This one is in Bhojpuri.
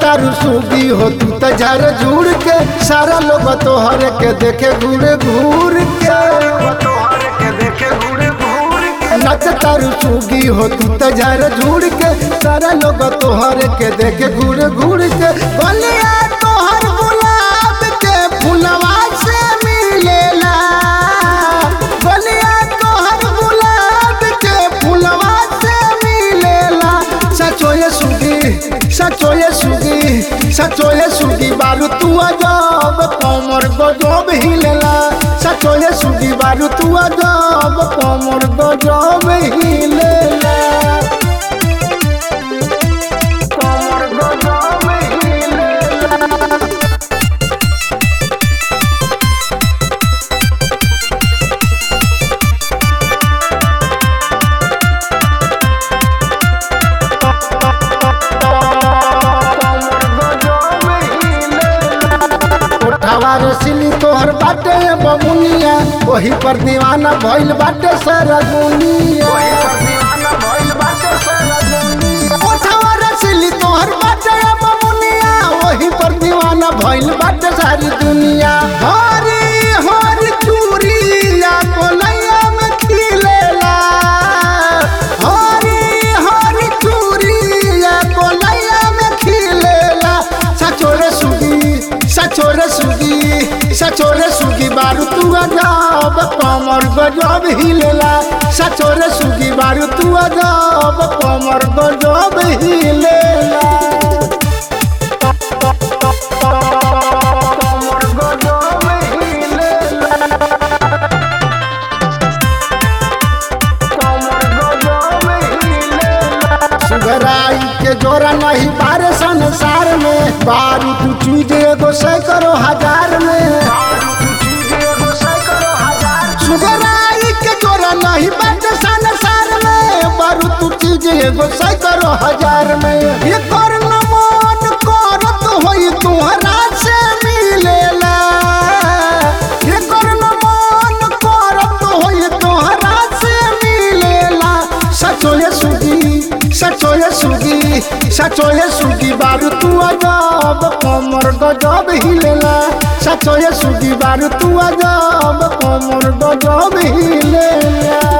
तारू सूगी हो तू तो झर झूड़ के सारा लोग तोहर के देखे घूर घूर के नच तारू सूगी हो तू तो झर झूड़ के सारा लोग तोहर के देखे घूर घूर के बलिया तोहर गुलाब के फुलवा से मिलेला बलिया तोहर गुलाब के फुलवा से मिलेला सचोए सुगी सचोए सुगी सचोए सुगी बारू तू अजब कमर गजब हिलेला सचोए सुगी बारू तू अजब कमर गजब हिलेला कमर गजब हिलेला उठावा रसिली तोहर बाटे बमुनिया वही पर दीवाना भइल बाटे सारा दुनिया उठावा रसिली तोहर बाटे बमुनिया वही पर दीवाना भइल बाटे सारी दुनिया हरी हरी चूड़िया कोलैया में खिलेला हरी हरी चूड़िया कोलैया में खिलेला सचोरे सुगी सचोरे सुगी सचोरे सुगी बारू तू अजब कमर गजब हिलेला सचोरे सुगी बारू तू अजब कमर गजब हिलेला कमर गजब हिलेला सुगराई के जोरा नहीं बारे संसार में बारू तू चीज एगो सैकड़ो हजार में सुगराई के जोरा नहीं बाटे संसार में बारू तू चीज एगो सैकड़ो हजार में ये कर न मन करत होई तुहरा से मिलेला ये कर न मन करत होई तुहरा से मिलेला सचोए सुगी सचोए सुगी सचोए सुगी बारू तू अजब कमर गजब हिलेला सचोए सुगी बारू तू अजब कमर गजब हिलेला